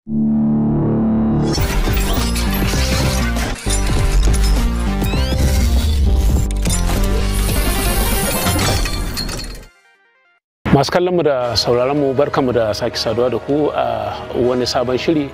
masu kallon mu da sauraron mu barkamu da sake saduwa da ku a wani sabon shiri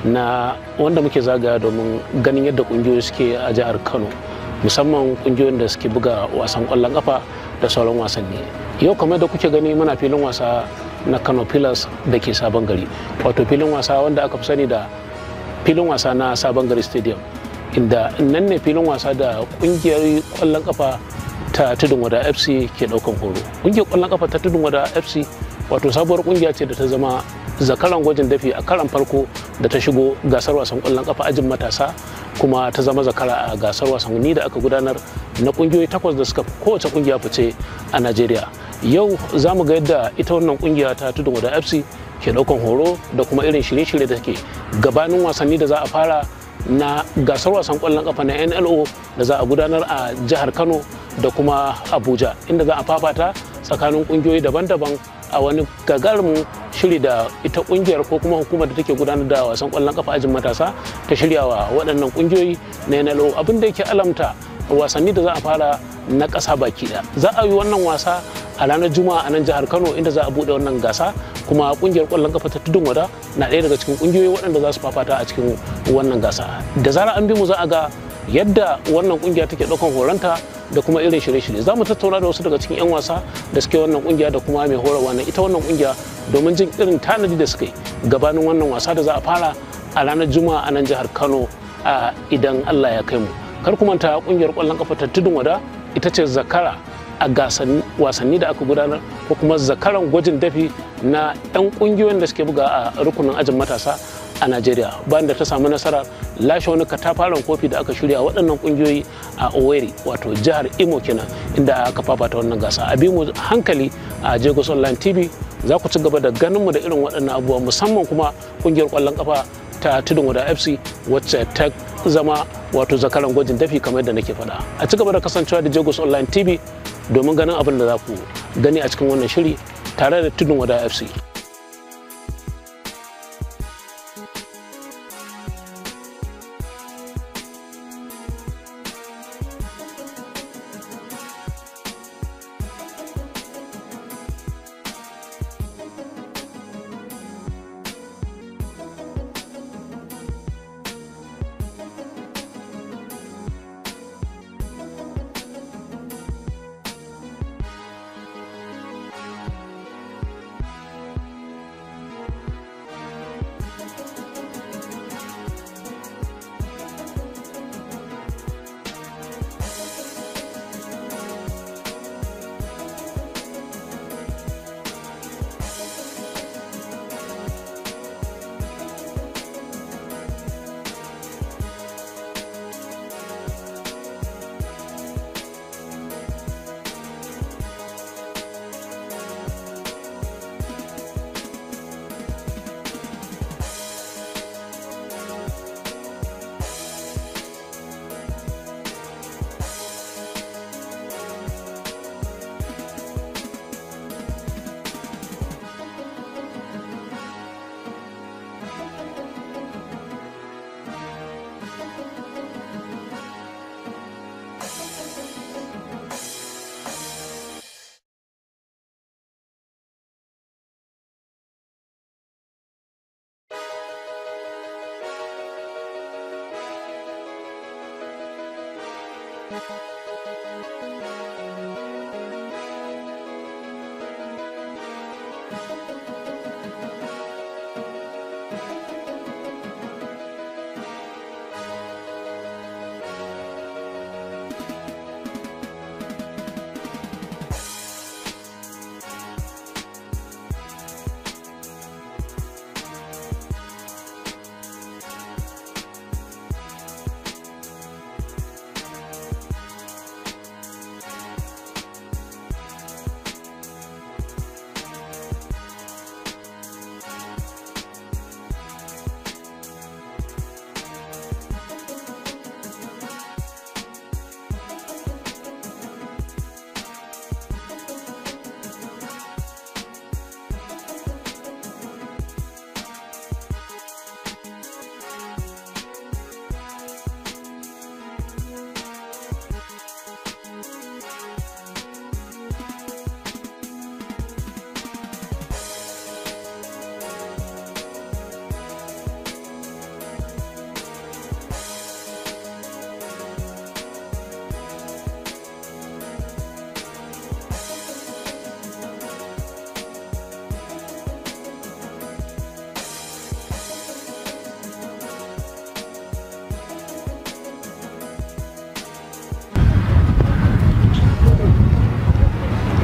na wanda muke zagaya domin ganin yadda kungiyoyi suke a jihar kano musamman kungiyoyin da suke buga wasan kwallon kafa da sauran wasanni yau kamar da kuke gani muna filin wasa na kano pillars da ke sabon gari wato filin wasa wanda aka fi sani da filin wasa na sabon gari stadium inda nan ne filin wasa da kungiyar kwallon kafa ta tudun wada fc ke daukan horo kungiyar kwallon kafa ta tudun wada fc wato sabuwar kungiya ce da ta zama zakaran gwajin dafi a karan farko da ta shigo gasar wasan kwallon kafa ajin matasa kuma ta zama zakara a gasar wasanni da aka gudanar na kungiyoyi takwas da suka kowace kungiya fice a najeriya yau za mu ga yadda ita wannan kungiya ta tudun wada fc ke daukan horo da kuma irin shirye-shirye da take gabanin wasanni da za a fara na gasar wasan kwallon kafa na nlo da za a gudanar a jihar kano da kuma abuja inda za a fafata tsakanin kungiyoyi daban-daban a wani gagarumin shiri da ita kungiyar ko kuma hukumar da take gudanar da wasan kwallon kafa ajin matasa ta shirya wa waɗannan kungiyoyi na nlo abin da yake alamta wasanni da za a fara na ƙasa baki ɗaya za a yi wannan wasa a ranar juma'a a nan jihar kano inda za a buɗe wannan gasa kuma kungiyar kwallon kafa ta tudun wada na ɗaya daga cikin kungiyoyi waɗanda za su fafata a cikin wannan gasa da zara an bi mu za a ga yadda wannan kungiya take ɗaukan horonta da kuma irin shirye-shirye za mu tattauna da wasu daga cikin 'yan wasa da suke wannan kungiya da kuma mai horarwa na ita wannan kungiya domin jin irin tanadi da suka yi gabanin wannan wasa da za a fara a ranar juma'a a nan jihar kano a idan allah ya kai mu kar ku manta kungiyar kwallon kafa ta tudun wada ita ce zakara a gasan wasanni da aka gudanar ko kuma zakaran gwajin dafi na 'yan kungiyoyin da suke buga a rukunin ajin matasa a Najeriya bayan da ta samu nasara lashe wani katafaren kofi da aka shirya waɗannan ƙungiyoyi a Owerri wato jihar Imo kenan inda aka fafata wannan gasa a mu hankali a Jagos Online TV za ku ci gaba da ganin mu da irin waɗannan abubuwa musamman kuma ƙungiyar ƙwallon ƙafa ta tudun wada FC wacce ta zama wato zakaran gwajin dafi kamar yadda nake faɗa a ci gaba da kasancewa da Jagos Online TV domin ganin abin da za ku gani a cikin wannan shiri tare da tudun wada FC.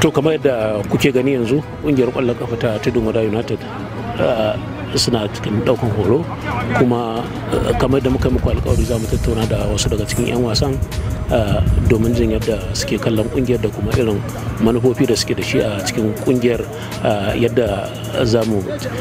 to kamar yadda kuke gani yanzu kungiyar kwallon kafa ta tudun wada united suna cikin daukan horo kuma kamar da muka muku alkawari za mu tattauna da wasu daga cikin 'yan wasan domin jin yadda suke kallon kungiyar da kuma irin manufofi da suke da shi a cikin kungiyar yadda za mu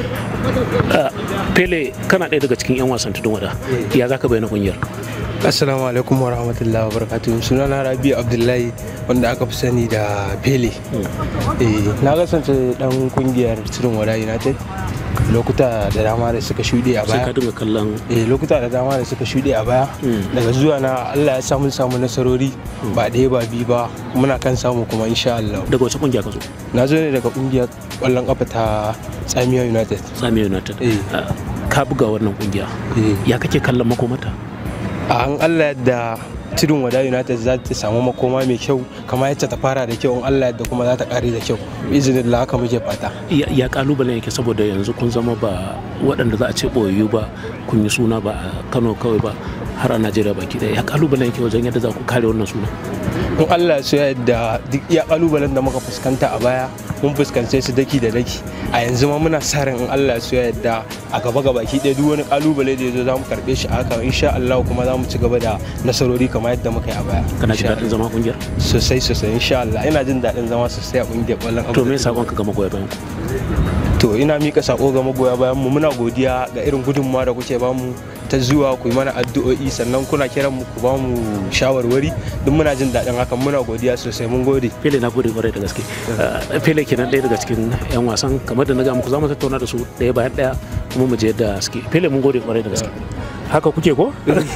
pele kana ɗaya daga cikin 'yan wasan tudun wada ya za ka bayyana kungiyar assalamu alaikum wa rahmatullahi wa barakatuhu suna na rabi abdullahi wanda aka fi sani da pele na kasance dan kungiyar tudun wada united lokuta da dama da suka shuɗe a sai baya ka dinga kallon eh lokuta da dama da suka shuɗe a baya daga zuwa na Allah ya samu samu nasarori ba ɗaya ba biyu ba muna kan samu kuma insha Allah daga wace kungiya ka zo na zo ne daga kungiyar ƙwallon kafa ta Tsamiya United sami united Eh. Ah, ka buga wannan kungiya eh ya kake kallon makomata a an Allah yadda tudun wada United za ta samu makoma mai kyau kamar yadda ta fara da kyau in Allah yadda kuma za ta kare da kyau izinin Allah haka muke fata ya ya kalubalen yake saboda yanzu kun zama ba waɗanda za a ce ɓoyayyu ba kun yi suna ba a kano kawai ba har a najeriya baki ɗaya ya kalubalen yake wajen yadda za ku kare wannan suna in Allah so yadda duk iya kalubalen da muka fuskanta a baya mun fuskance su daki da daki a yanzu ma muna sa ran in Allah so yadda a gaba gaba ki ɗaya duk wani kalubale da ya zo za mu karɓe shi a haka insha Allah kuma za mu ci gaba da nasarori kamar yadda muka yi a baya kana jin Insha daɗin zama kungiyar Allah. sosai sosai insha Allah ina jin daɗin zama sosai a ƙungiyar ƙwallon to ƙafa me ta sakon ka ga magoya bayan ku to ina mika sako ga magoya bayan mu muna godiya ga irin gudunmawa da kuke bamu ta zuwa ku yi mana addu'o'i sannan kuna kiran mu ku bamu shawarwari duk muna jin daɗin hakan muna godiya sosai mun gode fele na gode kwarai da gaske Ah, fele kenan ɗaya daga cikin yan wasan kamar da na ga muku za mu tattauna da su ɗaya bayan ɗaya kuma mu je yadda suke fele mun gode kwarai da gaske haka kuke ko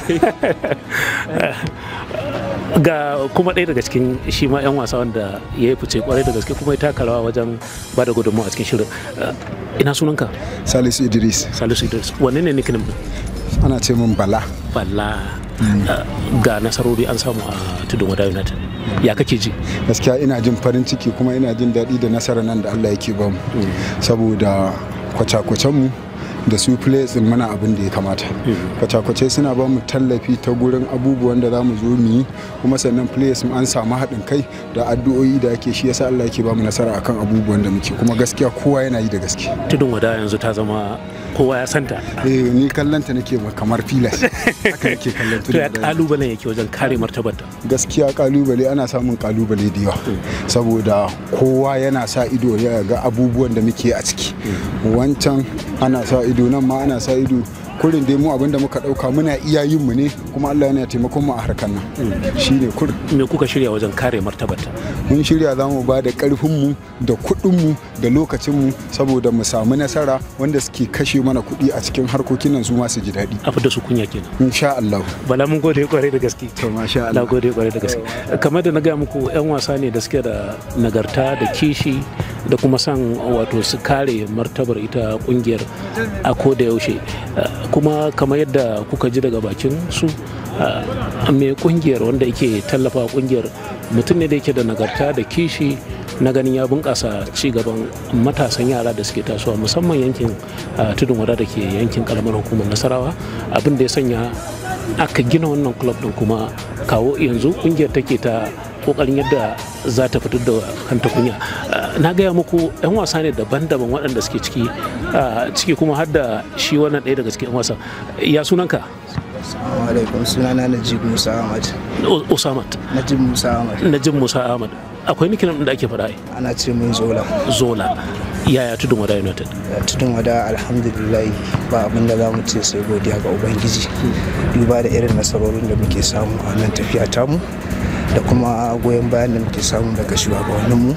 ga kuma ɗaya daga cikin shi ma 'yan wasa wanda ya yi fice kwarai da gaske kuma ya taka rawa wajen ba da gudunmawa a cikin shirin Ah, ina sunanka Salisu Idris salisu idris wanne ne nickname din ana ce min Bala balla Ah, ga nasarori an samu a tudun wada united ya kake ji gaskiya ina jin farin ciki kuma ina jin daɗi da nasarar nan da Allah yake bamu saboda kwace mu da su players din mana abin da ya kamata kwace-kwace suna ba mu tallafi ta gurin abubuwan da za mu zo mu yi kuma sannan players an samu haɗin kai da addu'o'i da ake shi yasa Allah yake ba mu nasara akan abubuwan da muke kuma gaskiya kowa yana yi da gaske tudun wada yanzu ta zama kowa ya santa eh ni kallanta nake kamar filas haka nake kallon to ya tudun wada. kalubalen yake wajen kare martabarta gaskiya kalubale ana samun kalubale da yawa saboda kowa yana sa ido ya ga abubuwan da muke a ciki wancan ana sa ido nan ma ana sa ido kurin dai mu abinda muka dauka muna iya yin mu ne kuma Allah yana taimakon mu a harkar nan shine kurin me kuka shirya wajen kare martabarta mun shirya za mu ba da karfin mu da kuɗin mu da lokacin mu saboda mu samu nasara wanda suke kashe mana kuɗi a cikin harkokin nan su ma su ji daɗi a da su kunya kenan insha Allah bala mun gode kwarai da gaske to masha na Allah gode kwarai da gaske kamar da na gaya muku 'yan wasa ne da suke da nagarta da kishi da kuma son wato su kare martabar ita kungiyar a ko da yaushe Uh, kuma kamar yadda kuka ji daga bakin su uh, mai kungiyar wanda yake tallafa kungiyar mutum ne da yake da nagarta da kishi na ganin ya bunƙasa ci gaban matasan yara da suke tasowa musamman yankin uh, tudun wada da ke yankin karamar hukumar nasarawa abin da ya sanya aka gina wannan club din kuma kawo yanzu kungiyar take ta kokarin yadda za ta fitar da kanta kunya Uh, na gaya muku 'yan wasa ne daban-daban waɗanda suke ciki uh, ciki kuma har da shi wannan ɗaya daga cikin 'yan wasa ya sunanka Assalamu alaikum sunana Najib Musa Ahmad. U- usamat Najib Musa Ahmad najib musa ahmad akwai nikinan da ake faɗa ai ana ce min Zola. zola yaya tudun wada united Da Tudun wada alhamdulillah ba abin da za mu ce sai godiya ga Ubangiji. Duba da irin nasarorin da muke samu a nan tafiya tamu da kuma goyon bayan da muke samu daga shugabanninmu.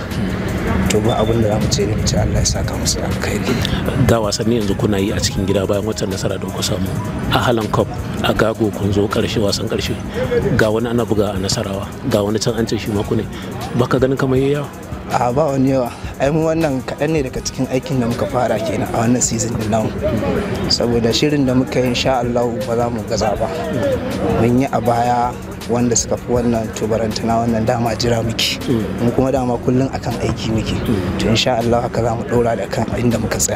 To ba abin da za mu ce ne mu ce Allah ya saka musu da alkhairi. ga wasanni yanzu kuna yi a cikin gida bayan waccan nasara da kuka samu a halan cup a gago kun zo karshe wasan karshe ga wani ana buga a nasarawa ga wani can an ce shi maku ne baka ganin kamar yayi yawa a ba wani yawa ai mu wannan kaɗan ne daga cikin aikin da muka fara kenan a wannan season din namu saboda shirin da muka yi insha Allah ba za mu gaza ba mun yi a baya wanda suka fi wannan tubarantana wannan dama jira muke mu kuma dama kullum akan aiki muke to insha Allah haka za mu ɗora da kan inda muka tsaya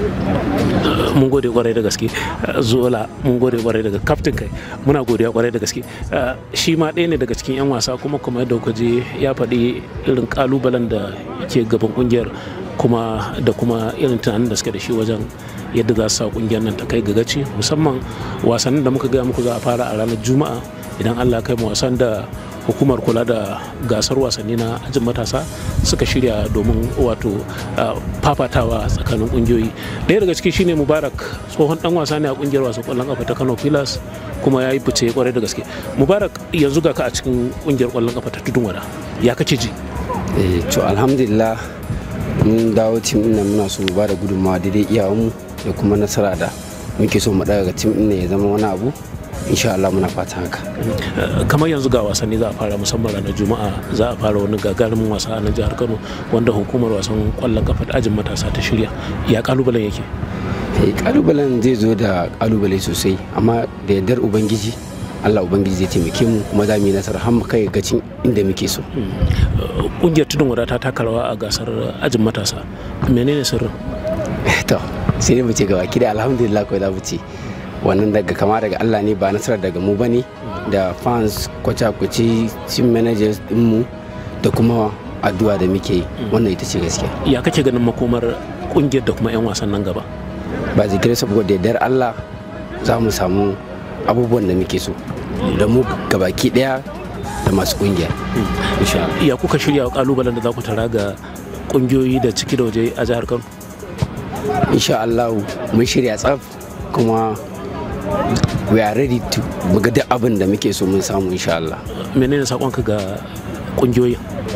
mun gode kwarai da gaske zola mun gode kwarai daga kaftin kai muna godiya kwarai da gaske shi ma ɗaya ne daga cikin 'yan wasa kuma kuma yadda kuka je ya faɗi irin kalubalen da ke gaban kungiyar kuma da kuma irin tunanin da suke da shi wajen yadda za su sa kungiyar nan ta kai ga gaci musamman wasannin da muka gaya muku za a fara a ranar juma'a idan allah kai mu wasan da hukumar kula da gasar wasanni na ajin matasa suka shirya domin wato fafatawa tsakanin kungiyoyi ɗaya daga ciki shine mubarak tsohon dan wasa ne a kungiyar wasan kwallon kafa ta kano pilas kuma ya yi fice kwarai da gaske mubarak yanzu ga ka a cikin kungiyar kwallon kafa ta tudun wada ya kace ji eh to alhamdulillah mun dawo tim ɗin nan muna so mu bada gudunmawa daidai iyawanmu da kuma nasara da muke so mu daga tim ɗin ya zama wani abu insha Allah muna fatan haka kamar yanzu ga wasanni za a fara musamman ranar juma'a za a fara wani gagarumin wasa a nan jihar kano wanda hukumar wasan kwallon kafa ta ajin matasa ta shirya ya kalubalen yake eh kalubalen zai zo da kalubale sosai amma da yardar ubangiji Allah ubangiji zai taimake mu kuma za mu yi nasara har mu kai gacin inda muke so kungiyar tudun wada ta taka rawa a gasar ajin matasa menene sirrin to sai dai mu ce gaba kida alhamdulillah kawai za mu ce wannan daga kama daga Allah ne ba nasarar daga mu bane da fans kwace-kwace team managers dinmu da kuma addu'a da muke yi wannan ita ce gaskiya ya kake ganin makomar kungiyar da kuma 'yan wasan nan gaba ba zikirai saboda yardar Allah za mu samu abubuwan da muke so da mu gabaki daya da masu kungiya insha Allah ya kuka shirya wa kalubalen da za ku tara ga kungiyoyi da ciki da waje a jihar Kano insha Allah mun shirya tsaf kuma we are ready to muga duk abin da muke so mun samu insha Allah menene sakonka ga kungiyoyi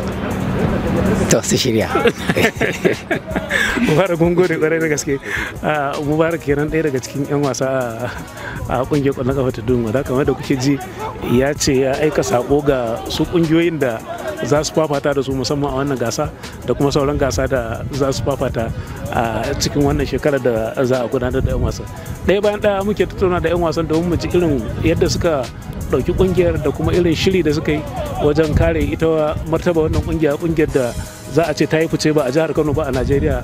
to su shirya mubarak mun gode kwarai da gaske mubarak kenan ɗaya daga cikin 'yan wasa a kungiyar kwallon kafa ta dun wada kamar da kuke ji ya ce ya aika sako ga su kungiyoyin da za su fafata da su musamman a wannan gasa da kuma sauran gasa da za su fafata a cikin wannan shekarar da za a gudanar da 'yan wasan ɗaya bayan ɗaya muke tattauna da 'yan wasan domin mu ji irin yadda suka ɗauki kungiyar da kuma irin shiri da suka yi wajen kare ita martaba wannan kungiya kungiyar da za a ce ta yi fice ba a jihar kano ba a najeriya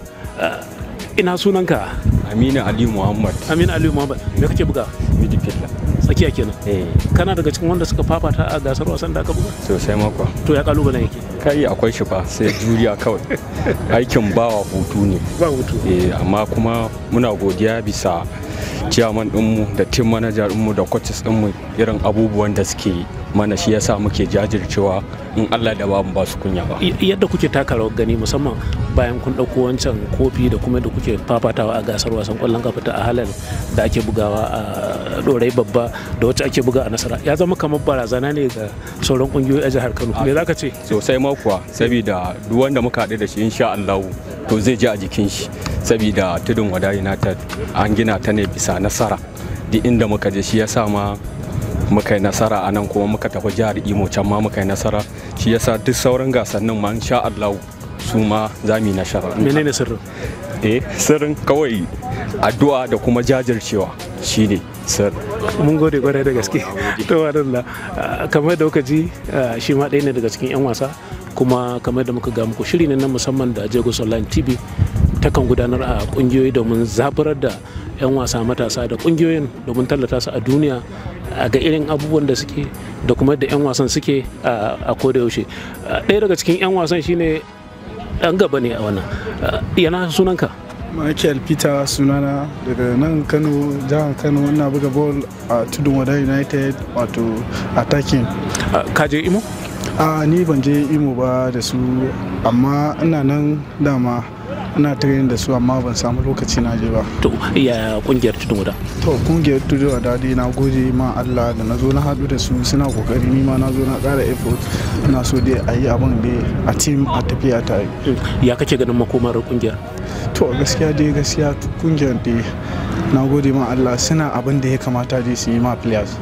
ina sunanka aminu ali muhammad aminu aliyu muhammad me kake buga midfielder tsakiya kenan eh kana daga cikin wanda suka fafata a gasar wasan da aka buga sosai makwa to ya kalubalen yake kai akwai shi fa sai juriya kawai aikin bawa hutu ne ba hutu eh amma kuma muna godiya bisa ciyaman dinmu da team manager dinmu da coaches dinmu irin abubuwan da suke mana shi yasa muke jajircewa in Allah da babu ba su kunya ba yadda kuke taka rawar gani musamman bayan kun ɗauko wancan kofi da kuma da kuke fafatawa a gasar wasan ƙwallon kafa ta halal da ake bugawa a ɗorai babba da wacce ake buga a nasara ya zama kamar barazana ne ga sauran ƙungiyoyi a jihar kano me za ka ce sosai makuwa saboda duk wanda muka haɗu da shi insha Allah to zai ji a jikin shi saboda tudun wada united an gina ta ne bisa nasara duk inda muka je shi yasa ma muka yi nasara a nan kuma muka tafi jihar imo can ma muka yi nasara shi yasa duk sauran gasannin ma insha Allah su ma za mu yi nasara menene sirrin eh sirrin kawai addu'a da kuma jajircewa shine sir mun gode kwarai da gaske to wadanda kamar da kuka ji shi ma ɗaya ne daga cikin 'yan wasa kuma kamar da muka ga muku shiri ne na musamman da Jagos Online TV takan gudanar a kungiyoyi domin zaburar da 'yan wasa matasa da kungiyoyin domin tallata su a duniya a ga irin abubuwan da suke da kuma da 'yan wasan suke a koda yaushe ɗaya daga cikin 'yan wasan shine ɗan gaba ne a wannan yana sunanka Michael Peter sunana daga nan Kano jihar Kano ina buga ball a tudun wada United wato attacking. ka je imo A ni ban je Imo ba da su amma ina nan dama ina training da su amma ban samu lokaci na je ba. to ya kungiyar tudun wada To kungiyar tudun wada dai na gode ma Allah da na zo na haɗu da su suna kokari ni ma na zo na ƙara effort ina so dai a yi abin dai a team a tafiya tare. ya kake ganin makomar kungiyar to gaskiya dai gaskiya kungiyar dai na gode ma Allah suna abin da ya kamata dai su yi ma players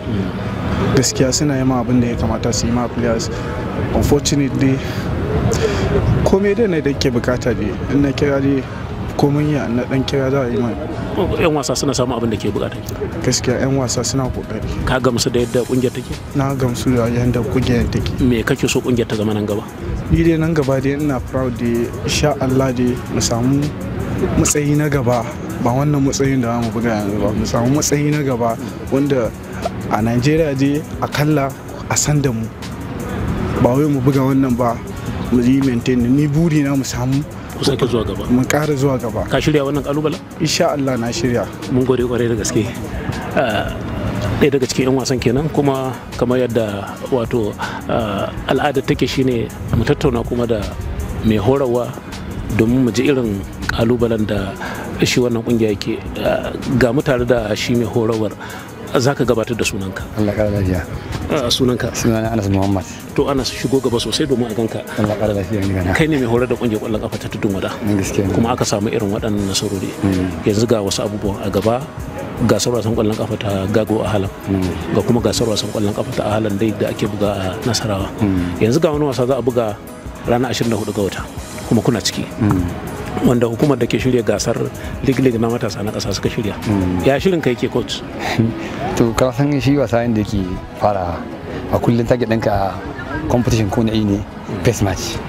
gaskiya suna yi ma abin da ya kamata su yi ma players unfortunately komai dai na da ke bukata dai in na kira dai komai ya na dan kira za a yi ma yan wasa suna samun abin da ke bukata gaskiya 'yan wasa suna kokari ka gamsu da yadda kungiyar take na gamsu da yadda kungiyar take me kake so kungiyar ta zama nan gaba ni dai nan gaba dai ina proud da insha Allah dai mu samu matsayi na gaba ba wannan matsayin da mu buga yanzu ba mu samu matsayi na gaba wanda a Najeriya dai akalla a san da mu ba wai mu buga wannan ba mu yi maintain ni buri na mu samu ku sake zuwa gaba mu ƙara zuwa gaba ka shirya wannan kalubalen insha Allah na shirya mun gode kwarai da gaske Ah, ɗaya daga cikin 'yan wasan kenan kuma kamar yadda wato ah, al'adar take shine mu tattauna kuma da mai horarwa domin mu ji irin kalubalen da shi wannan kungiya yake Ah, ga mu tare da shi mai horarwar za ka gabatar da sunanka Allah ƙara lafiya Ah, sunanka sunana Anas Muhammad to ana shigo gaba sosai domin a ganka Allah ƙara lafiya ni gana kai ne mai horar da kungiyar kwallon kafa ta tudun wada ni gaskiya ne kuma aka samu irin waɗannan nasarori yanzu ga wasu abubuwan a gaba gasar wasan kwallon kafa ta gago a halan ga kuma gasar wasan kwallon kafa ta halan dai da ake buga a nasarawa yanzu ga wani wasa za a buga ranar 24 ga wata kuma kuna ciki wanda hukumar da ke shirya gasar league league na matasa na ƙasa suka shirya ya shirin ka yake coach to ka san shi wasa inda yake fara a kullum target ɗinka a competition ko na ne face match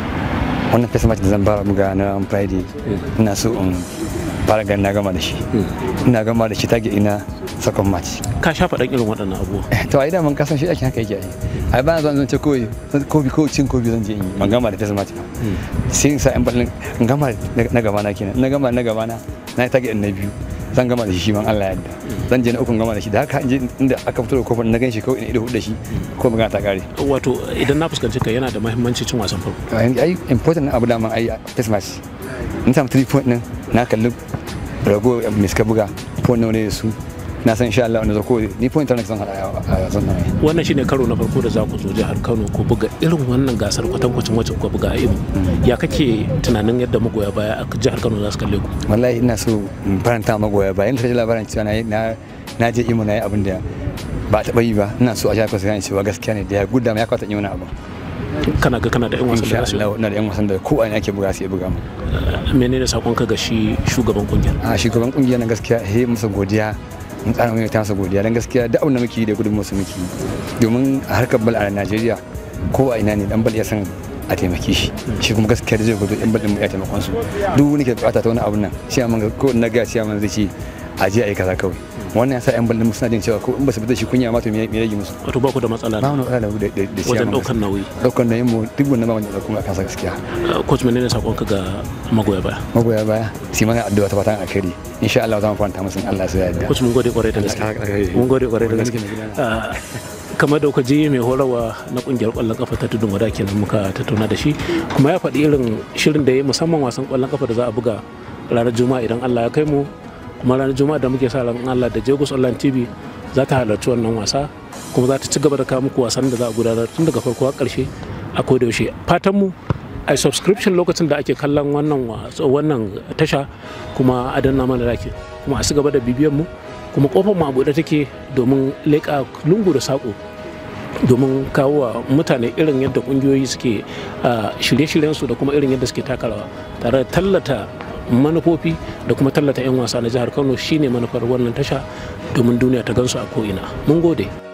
wannan face match da zan fara buga na friday ina so in fara ganin na gama da shi ina gama da shi target ina second match ka sha faɗan irin waɗannan abubuwa to a idan man kasan shi ake haka yake yi ai ba zan zan ce koyi kobi ko cin kobi zan je in yi ban gama da face match ba sai in sa yan ballin in gama da na gaba na kenan in na gama da na gaba na na yi target na biyu zan gama da shi shi man Allah ya yarda zan je na ukun gama da shi da haka in je inda aka fito da kofar na gan shi kawai ina ido hudu da shi ko magana ta kare wato idan na fuskanci ka yana da mahimmanci cin wasan farko ai important abu da man ai face match in samu 3 point din na kalli rago mai suka buga point nawa ne da su na san insha Allah wanda zako ni point tana zan hada a zan nan wannan shine karo na farko da za ku zo jihar Kano ku buga irin wannan gasar kwatankwacin wacce ku buga a Imo ya kake tunanin yadda magoya baya a jihar Kano za su kalle ku wallahi ina so in faranta magoya bayan ta ji labarin cewa na na je Imo na yi abin da ba taɓa yi ba ina so a jihar Kano su gane cewa gaskiya ne da ya gudda ya kwata yi wani abu kana ga kana da yan wasan da insha Allah ina da yan wasan da ko a ake buga su ya buga mu menene sakon ka ga shi shugaban kungiyar a shugaban kungiyar na gaskiya he masa godiya mun tsara mai ta masa godiya dan gaskiya da abin da muke yi da gudun musu muke yi domin a harkar bal a Najeriya ko a ina ne dan bal ya san a taimake shi shi kuma gaskiya da zai gudu yan bal din ya taimakon su duk wani ke bukata ta wani abun nan shi amma ko na ga shi amma zai ce a je a yi kaza kawai wannan yasa yan bal din suna jin cewa ko in ba su bi da shi kunya ma to me me rage musu wato ba ku da matsala ba mu da da da da wajen daukar nauyi daukar nauyin mu duk wannan ba wanda da kuma kansa gaskiya coach menene sakon ka ga magoya baya magoya baya sai mana addu'a ta fatan alkhairi insha Allah za mu faranta musu in Allah sai ya yarda coach mun gode kwarai da gaske mun gode kwarai da gaske kamar da kuka ji mai horarwa na kungiyar kwallon kafa ta tudun wada kenan muka tattauna da shi kuma ya faɗi irin shirin da ya yi musamman wasan kwallon kafa da za a buga ranar juma'a idan Allah ya kai mu kuma ranar juma'a da muke sa ran Allah da Jagos Online TV za ta halarci wannan wasa kuma za ta ci gaba da kawo muku wasan da za a gudanar tun daga farko har ƙarshe a koda yaushe fatan mu a subscription lokacin da ake kallon wannan wannan tasha kuma a danna mana like kuma a ci gaba da bibiyan mu kuma kofar mu a buɗe take domin leƙa lungu da saƙo domin kawo wa mutane irin yadda ƙungiyoyi suke shirye-shiryensu da kuma irin yadda suke takarawa tare da tallata manufofi da kuma tallata 'yan wasa na jihar kano shine manufar wannan tasha domin duniya ta gansu a ko'ina mun gode